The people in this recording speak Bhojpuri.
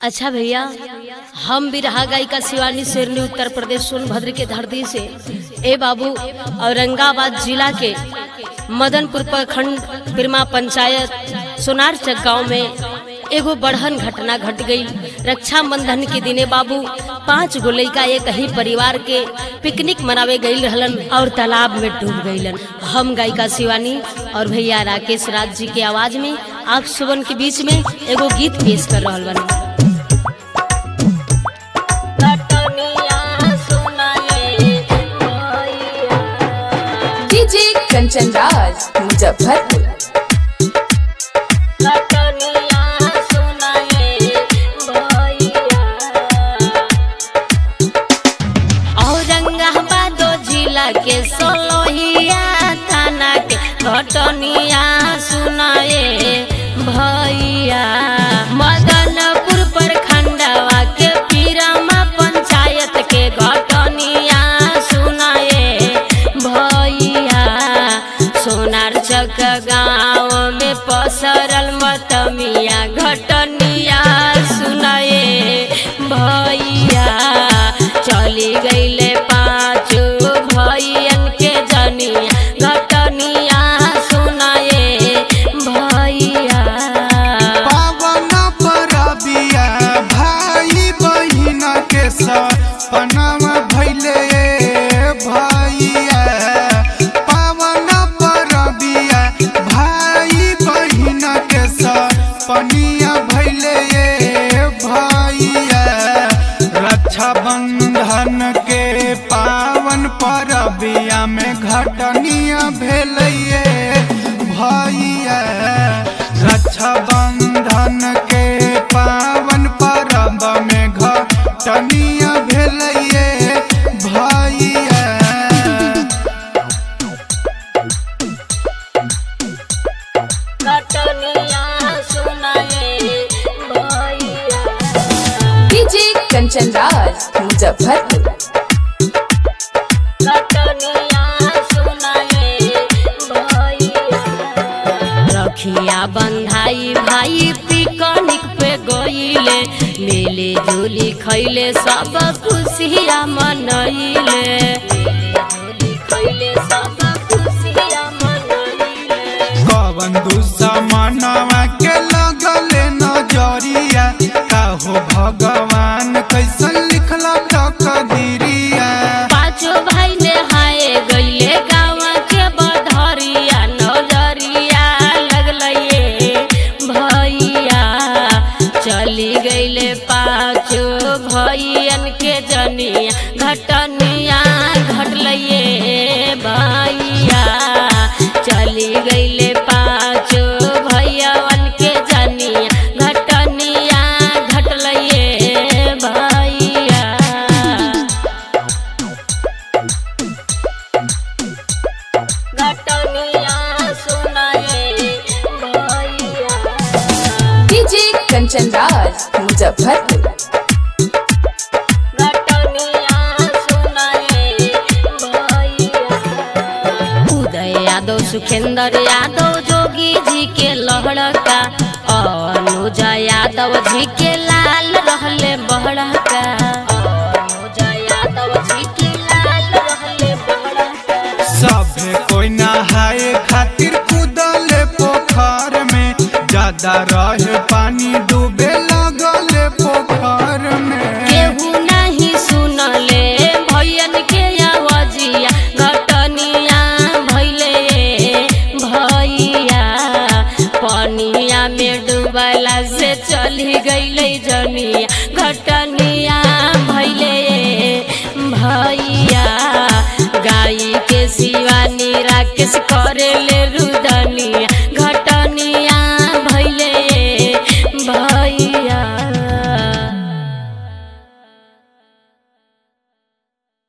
अच्छा भैया हम भी रहा गायिका शिवानी शेरनी उत्तर प्रदेश सोनभद्र के धरती से ए बाबू औरंगाबाद जिला के मदनपुर प्रखंड बिरमा पंचायत सोनारचक गांव में एगो बढ़न घटना घट गई रक्षाबंधन के दिने बाबू पांच गो लइका एक ही परिवार के पिकनिक मनावे गई रहलन और तालाब में डूब गईलन हम गायिका शिवानी और भैया राकेश राज जी के आवाज में आप सुबन के बीच में एगो गीत पेश कर रहल बनी डीजे कंचन राज मुजफ्फरपुर औरंगाबाद जिला के सोलोहिया थाना के घटनिया सुनाए भैया मदनपुर प्रखंडवा के पीरमा पंचायत के घटनिया सुनाए भैया सोनार चक गाँव में पसरल मतमिया घटनिया सुनाए भैया चली गईले पाँच भैयन के जनिया घटनिया सुनाए भैया पावन परबिया भाई बहिन के सपनवा भैले भैया पावन परबिया भाई बहिन के सपनिया भैले भैया रक्षा बंधन के पावन परबिया में घटनिया भेलैये भैया रक्षा बंधन के पावन परब में घटनिया भेलैये भैया घटनिया सुनाए भैया डीजे कंचन राज मुजफ्फरपुर रखिया बंधाई भाई पिकनिक पे गईले मिली जुली खैले सब खुशिया मनैले खैले सब खुशिया मनैले कवन दुश्मनवा के लगले नजरिया काहो भगवान कैसन लिखला तकदीरिया पाँचो भाई ने हाय गईले गाँव के बधरिया नजरिया लगलये भैया चली गईले पाँचो भैयन के जनिया घटनिया घटलये भैया चली गईले पाँचो भैयवन के जनिया घटनिया घटलये भैया घटनिया सुनाए भैया डीजे कंचन राज मुजफ्फरपुर घटनिया सुनाए भैया उदय यादव सुखेंद्र यादव जोगी जी के लहड़का अनुज यादव जी के लाल रहले बहड़का अनुज यादव जी के लाल रहले बहड़का सभे कोई नहाए खातिर कूदले पोखर में ज्यादा रहे पानी डूबे लगले पोखर में केहू नहीं सुनले भैयन के आवाजिया घटनिया भैले भैया पनिया में डूबला से चली गईले जनिया घटनिया भैले भैया गाई के शिवानी राकेश करेले